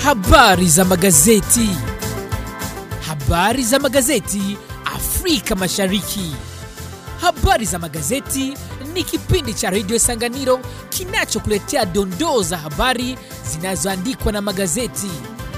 Habari za magazeti. Habari za magazeti Afrika Mashariki. Habari za magazeti ni kipindi cha redio Sanganiro kinachokuletea dondoo za habari zinazoandikwa na magazeti.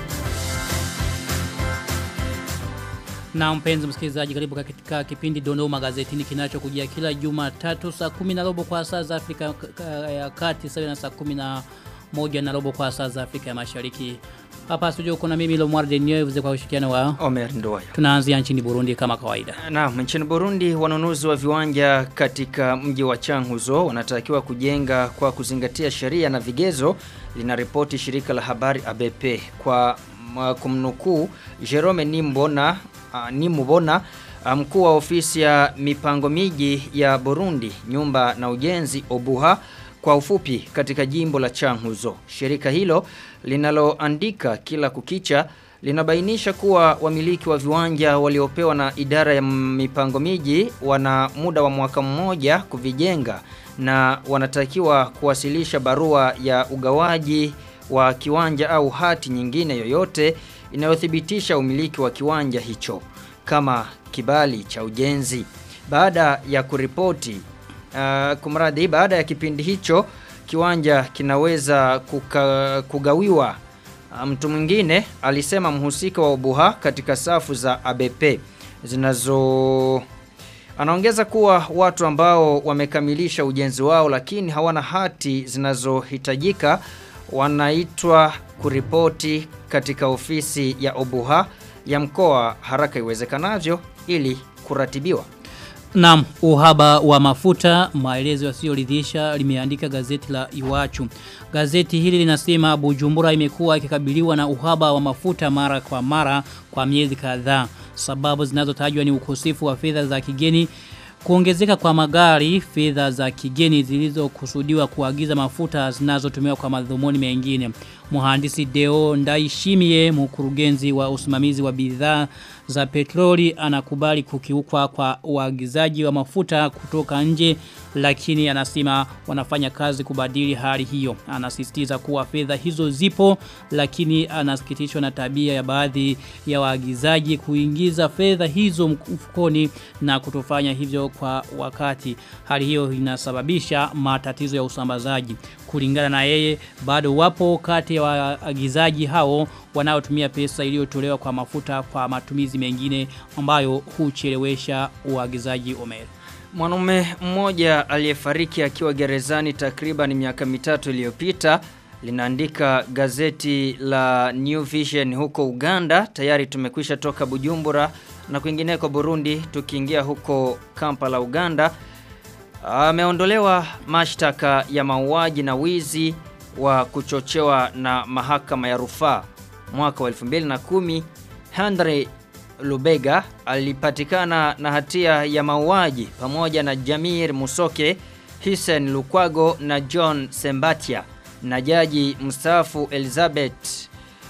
Na mpenzi msikilizaji karibu katika kipindi Dondoo Magazetini kinachokujia kila Jumatatu saa 10 na robo kwa saa za Afrika ya Kati sawa na saa 10 na moja na robo kwa saa za Afrika ya Mashariki. Hapa studio kuna mimi Lomar Denyev kwa ushirikiano wa Omer Ndoyo. Tunaanzia nchini Burundi kama kawaida. Naam, nchini Burundi wanunuzi wa viwanja katika mji wa Changuzo wanatakiwa kujenga kwa kuzingatia sheria na vigezo linaripoti shirika la habari ABP kwa kumnukuu Jerome Nimbona uh, Nimubona mkuu wa ofisi ya mipango miji ya Burundi nyumba na ujenzi Obuha kwa ufupi katika jimbo la Changuzo. Shirika hilo linaloandika kila kukicha linabainisha kuwa wamiliki wa viwanja waliopewa na idara ya mipango miji wana muda wa mwaka mmoja kuvijenga na wanatakiwa kuwasilisha barua ya ugawaji wa kiwanja au hati nyingine yoyote inayothibitisha umiliki wa kiwanja hicho kama kibali cha ujenzi. Baada ya kuripoti uh, kumradi baada ya kipindi hicho kiwanja kinaweza kuka, kugawiwa mtu mwingine alisema mhusika wa Ubuha katika safu za ABP zinazo Anaongeza kuwa watu ambao wamekamilisha ujenzi wao lakini hawana hati zinazohitajika wanaitwa kuripoti katika ofisi ya Obuha ya mkoa haraka iwezekanavyo ili kuratibiwa. Naam, uhaba wa mafuta maelezo yasiyoridhisha limeandika gazeti la Iwachu. Gazeti hili linasema Bujumbura imekuwa ikikabiliwa na uhaba wa mafuta mara kwa mara kwa miezi kadhaa. Sababu zinazotajwa ni ukosefu wa fedha za kigeni Kuongezeka kwa magari, fedha za kigeni zilizokusudiwa kuagiza mafuta zinazotumiwa kwa madhumuni mengine. Mhandisi Deo Ndaishimie, mkurugenzi wa usimamizi wa bidhaa za petroli anakubali kukiukwa kwa uagizaji wa mafuta kutoka nje lakini anasema wanafanya kazi kubadili hali hiyo. Anasisitiza kuwa fedha hizo zipo lakini anasikitishwa na tabia ya baadhi ya waagizaji kuingiza fedha hizo mfukoni na kutofanya hivyo kwa wakati. Hali hiyo inasababisha matatizo ya usambazaji. Kulingana na yeye bado wapo kati ya waagizaji hao wanaotumia pesa iliyotolewa kwa mafuta kwa matumizi mengine ambayo huchelewesha uagizaji Omer. Mwanaume mmoja aliyefariki akiwa gerezani takriban miaka mitatu iliyopita linaandika gazeti la New Vision huko Uganda tayari tumekwisha toka Bujumbura na kwingineko Burundi tukiingia huko Kampala Uganda ameondolewa mashtaka ya mauaji na wizi wa kuchochewa na mahakama ya rufaa mwaka wa 2010 Henry Lubega alipatikana na hatia ya mauaji pamoja na Jamir Musoke, Hisen Lukwago na John Sembatia na jaji mstaafu Elizabeth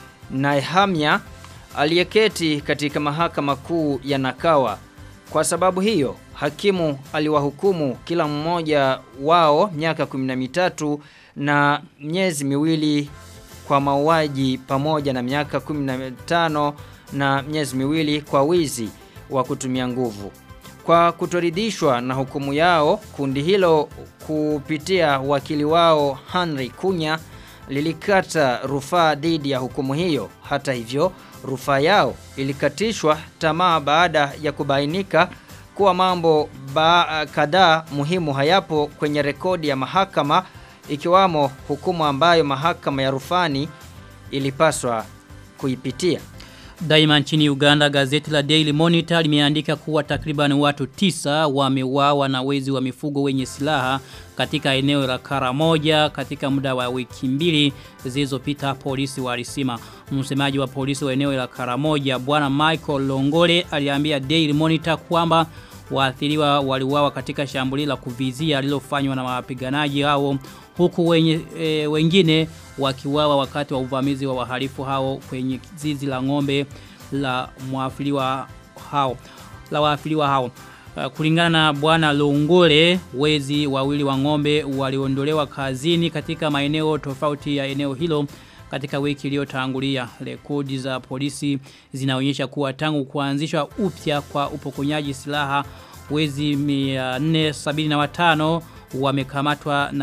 Naihamya aliyeketi katika mahakama kuu ya Nakawa. Kwa sababu hiyo, hakimu aliwahukumu kila mmoja wao miaka 13 na miezi miwili kwa mauaji pamoja na miaka 15 na miezi miwili kwa wizi wa kutumia nguvu. Kwa kutoridhishwa na hukumu yao, kundi hilo kupitia wakili wao Henry Kunya lilikata rufaa dhidi ya hukumu hiyo. Hata hivyo, rufaa yao ilikatishwa tamaa baada ya kubainika kuwa mambo kadhaa muhimu hayapo kwenye rekodi ya mahakama ikiwamo hukumu ambayo mahakama ya rufani ilipaswa kuipitia. Daima nchini Uganda gazeti la Daily Monitor limeandika kuwa takriban watu tisa wameuawa na wezi wa mifugo wenye silaha katika eneo la Karamoja katika muda wa wiki mbili zilizopita polisi walisema. Msemaji wa polisi wa eneo la Karamoja bwana Michael Longole aliambia Daily Monitor kwamba waathiriwa waliuawa katika shambulio la kuvizia lililofanywa na wapiganaji hao huku wenye, e, wengine wakiuawa wakati wa uvamizi wa wahalifu hao kwenye zizi la ng'ombe la mwafiliwa hao la waafiliwa hao Uh, kulingana na bwana Longole wezi wawili wa ng'ombe waliondolewa kazini katika maeneo tofauti ya eneo hilo katika wiki iliyotangulia. Rekodi za polisi zinaonyesha kuwa tangu kuanzishwa upya kwa upokonyaji silaha wezi 475 wamekamatwa na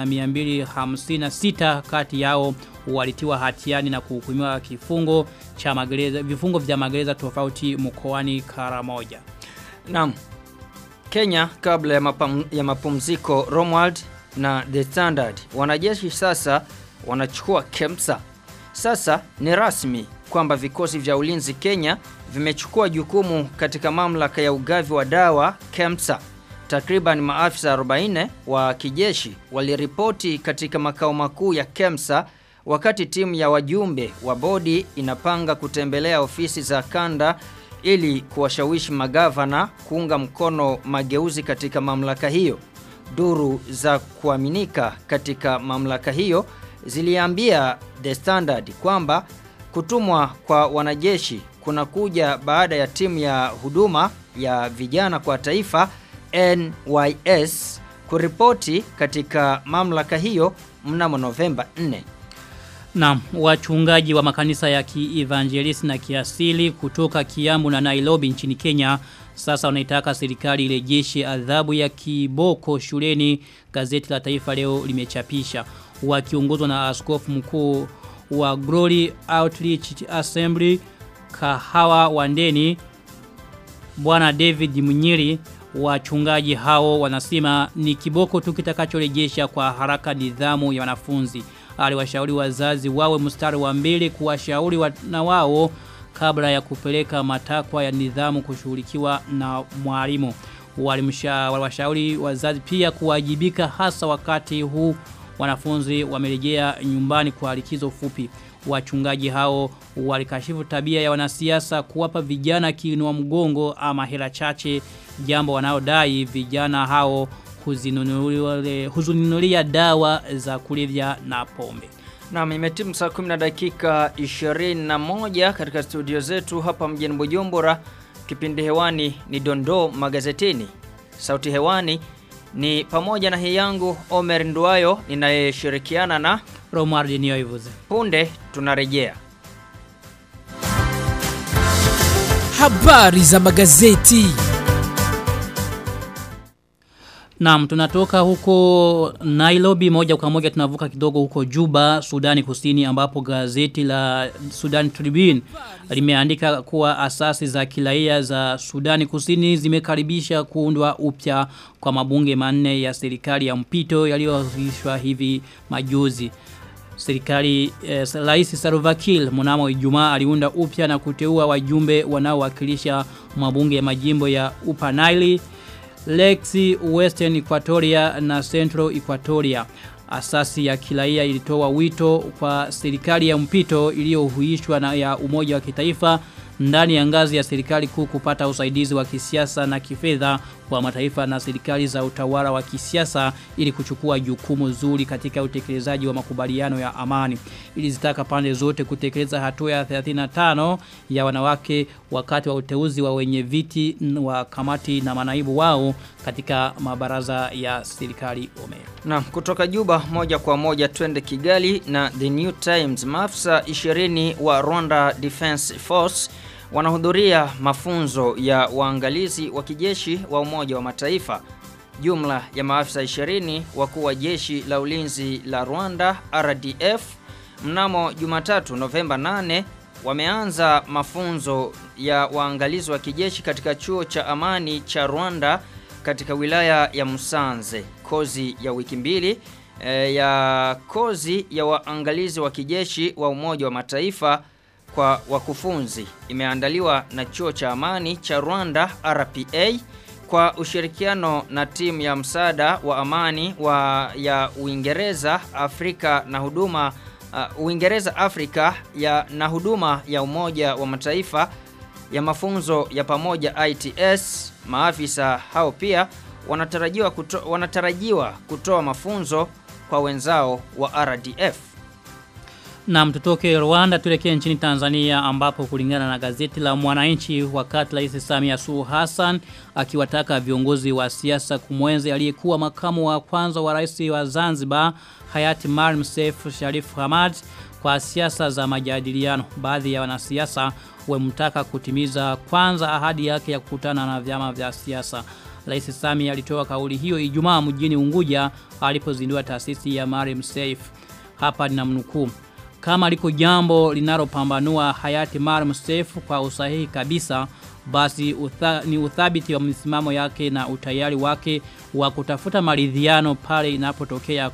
256 kati yao walitiwa hatiani na kuhukumiwa kifungo cha magereza vifungo vya magereza tofauti mkoani Karamoja. Naam. Kenya kabla ya, mapam, ya mapumziko Romwald na The Standard wanajeshi sasa wanachukua Kemsa. Sasa ni rasmi kwamba vikosi vya ulinzi Kenya vimechukua jukumu katika mamlaka ya ugavi wa dawa Kemsa. Takriban maafisa 40 wa kijeshi waliripoti katika makao makuu ya Kemsa wakati timu ya wajumbe wa bodi inapanga kutembelea ofisi za kanda ili kuwashawishi magavana kuunga mkono mageuzi katika mamlaka hiyo. Duru za kuaminika katika mamlaka hiyo ziliambia The Standard kwamba kutumwa kwa wanajeshi kunakuja baada ya timu ya huduma ya vijana kwa taifa NYS kuripoti katika mamlaka hiyo mnamo Novemba 4. Na wachungaji wa makanisa ya kievangelisti na kiasili kutoka Kiambu na Nairobi nchini Kenya sasa wanaitaka serikali irejeshe adhabu ya kiboko shuleni gazeti la taifa leo limechapisha wakiongozwa na askofu mkuu wa Glory Outreach Assembly Kahawa Wandeni Bwana David Munyiri wachungaji hao wanasema ni kiboko tu kitakachorejesha kwa haraka nidhamu ya wanafunzi aliwashauri wazazi wawe mstari wa mbele kuwashauri na wao kabla ya kupeleka matakwa ya nidhamu kushughulikiwa na mwalimu. Waliwashauri wazazi pia kuwajibika hasa wakati huu wanafunzi wamerejea nyumbani kwa likizo fupi. Wachungaji hao walikashifu tabia ya wanasiasa kuwapa vijana kiinua mgongo ama hela chache jambo wanaodai vijana hao huzununulia dawa za kulevya na pombe. Naam, imetimu saa 10 na dakika 21 katika studio zetu hapa mjini Bujumbura. Kipindi hewani ni Dondoo magazetini. Sauti hewani ni pamoja na hii yangu Omer Nduayo ninayeshirikiana na Romar Denioivuze. Punde tunarejea. Habari za magazeti. Naam, tunatoka huko Nairobi moja kwa moja tunavuka kidogo huko Juba, Sudani Kusini ambapo gazeti la Sudan Tribune limeandika kuwa asasi za kiraia za Sudani Kusini zimekaribisha kuundwa upya kwa mabunge manne ya serikali ya mpito yaliyoanzishwa hivi majuzi. Serikali eh, Rais Salva Kiir mnamo Ijumaa aliunda upya na kuteua wajumbe wanaowakilisha mabunge ya majimbo ya Upper Nile Lexi Western Equatoria na Central Equatoria. Asasi ya kiraia ilitoa wito kwa serikali ya mpito iliyohuishwa na ya umoja wa kitaifa ndani ya ngazi ya serikali kuu kupata usaidizi wa kisiasa na kifedha kwa mataifa na serikali za utawala wa kisiasa ili kuchukua jukumu zuri katika utekelezaji wa makubaliano ya amani. Ili zitaka pande zote kutekeleza hatua ya 35 ya wanawake wakati wa uteuzi wa wenye viti wa kamati na manaibu wao katika mabaraza ya serikali ome. Na kutoka Juba moja kwa moja twende Kigali na The New Times maafisa 20 wa Rwanda Defense Force wanahudhuria mafunzo ya waangalizi wa kijeshi wa Umoja wa Mataifa. Jumla ya maafisa 20 wakuu wa jeshi la ulinzi la Rwanda RDF mnamo Jumatatu Novemba 8 wameanza mafunzo ya waangalizi wa kijeshi katika chuo cha amani cha Rwanda katika wilaya ya Musanze. Kozi ya wiki mbili e, ya kozi ya waangalizi wa kijeshi wa Umoja wa Mataifa kwa wakufunzi imeandaliwa na chuo cha amani cha Rwanda RPA kwa ushirikiano na timu ya msaada wa amani wa ya Uingereza Afrika na huduma uh, Uingereza Afrika ya na huduma ya Umoja wa Mataifa ya mafunzo ya pamoja ITS. Maafisa hao pia wanatarajiwa kuto, wanatarajiwa kutoa mafunzo kwa wenzao wa RDF. Na mtutoke Rwanda tulekee nchini Tanzania ambapo kulingana na gazeti la Mwananchi wakati Rais Samia Suluhu Hassan akiwataka viongozi wa siasa kumwenzi aliyekuwa makamu wa kwanza wa rais wa Zanzibar hayati Maalim Seif Sharif Hamad kwa siasa za majadiliano. Baadhi ya wanasiasa wamtaka kutimiza kwanza ahadi yake ya kukutana na vyama vya siasa. Rais Sami alitoa kauli hiyo Ijumaa mjini Unguja alipozindua taasisi ya Mariam Safe. Hapa ninamnukuu. Kama liko jambo linalopambanua hayati Mariam Safe kwa usahihi kabisa basi utha, ni uthabiti wa msimamo yake na utayari wake wa kutafuta maridhiano pale inapotokea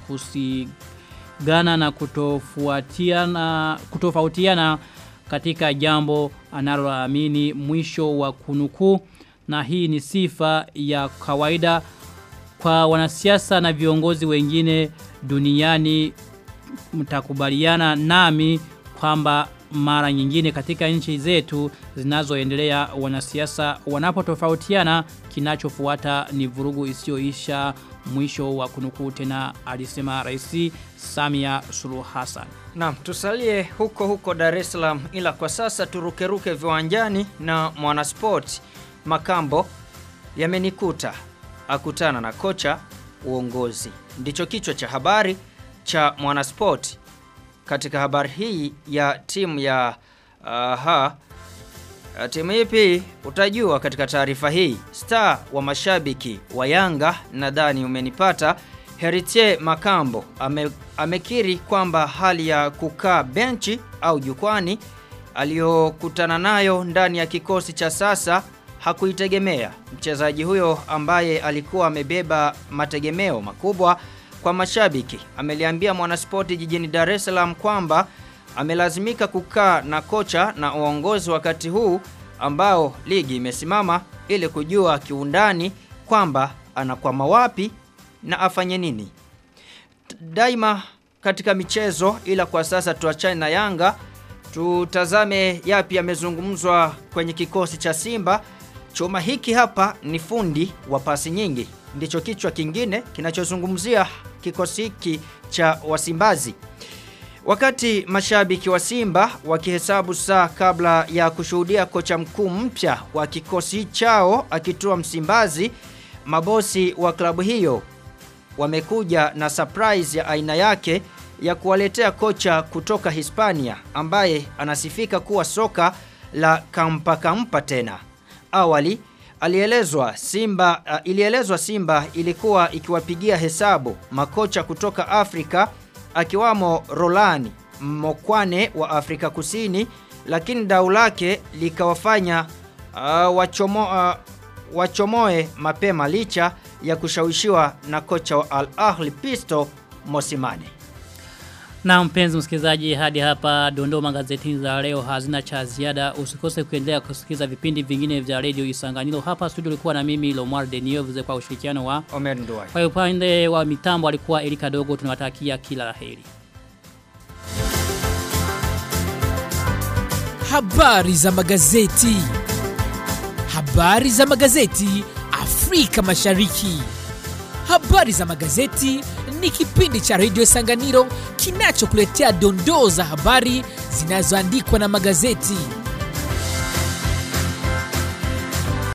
kusigana na kutofuatiana kutofautiana katika jambo analoamini mwisho wa kunukuu na hii ni sifa ya kawaida kwa wanasiasa na viongozi wengine duniani mtakubaliana nami kwamba mara nyingine katika nchi zetu zinazoendelea wanasiasa wanapotofautiana kinachofuata ni vurugu isiyoisha mwisho wa kunukuu tena alisema rais Samia Suluhu Hassan. Naam, tusalie huko huko Dar es Salaam ila kwa sasa turukeruke viwanjani na mwanasport Makambo yamenikuta akutana na kocha uongozi. Ndicho kichwa cha habari cha mwanasport katika habari hii ya timu ya aha uh, timu ipi utajua katika taarifa hii star wa mashabiki wa Yanga nadhani umenipata Heritier Makambo ame, amekiri kwamba hali ya kukaa benchi au jukwani aliyokutana nayo ndani ya kikosi cha sasa hakuitegemea. Mchezaji huyo ambaye alikuwa amebeba mategemeo makubwa kwa mashabiki ameliambia mwanaspoti jijini Dar es Salaam kwamba amelazimika kukaa na kocha na uongozi wakati huu ambao ligi imesimama ili kujua kiundani kwamba anakwama wapi na afanye nini. Daima katika michezo ila kwa sasa tuachane na Yanga tutazame yapi yamezungumzwa kwenye kikosi cha Simba. Chuma hiki hapa ni fundi wa pasi nyingi. Ndicho kichwa kingine kinachozungumzia kikosi hiki cha Wasimbazi. Wakati mashabiki wa Simba wakihesabu saa kabla ya kushuhudia kocha mkuu mpya wa kikosi chao akitua Msimbazi, mabosi wa klabu hiyo wamekuja na surprise ya aina yake ya kuwaletea kocha kutoka Hispania ambaye anasifika kuwa soka la kampa kampa tena. Awali alielezwa Simba uh, ilielezwa Simba ilikuwa ikiwapigia hesabu makocha kutoka Afrika akiwamo Rolani Mokwane wa Afrika Kusini lakini dau lake likawafanya uh, wachomo, uh, wachomoe mapema licha ya kushawishiwa na kocha wa Al Ahli Pisto Mosimane. Na mpenzi msikilizaji hadi hapa dondoo magazetini za leo hazina cha ziada usikose kuendelea kusikiliza vipindi vingine vya Radio Isanganiro hapa studio ulikuwa na mimi Lomar Denio kwa ushirikiano wa Omer Nduwai. Kwa upande wa mitambo alikuwa Erika Dogo tunawatakia kila laheri. Habari za magazeti. Habari za magazeti Afrika Mashariki. Habari za magazeti ni kipindi cha Radio Sanganiro kinachokuletea dondoo za habari zinazoandikwa na magazeti.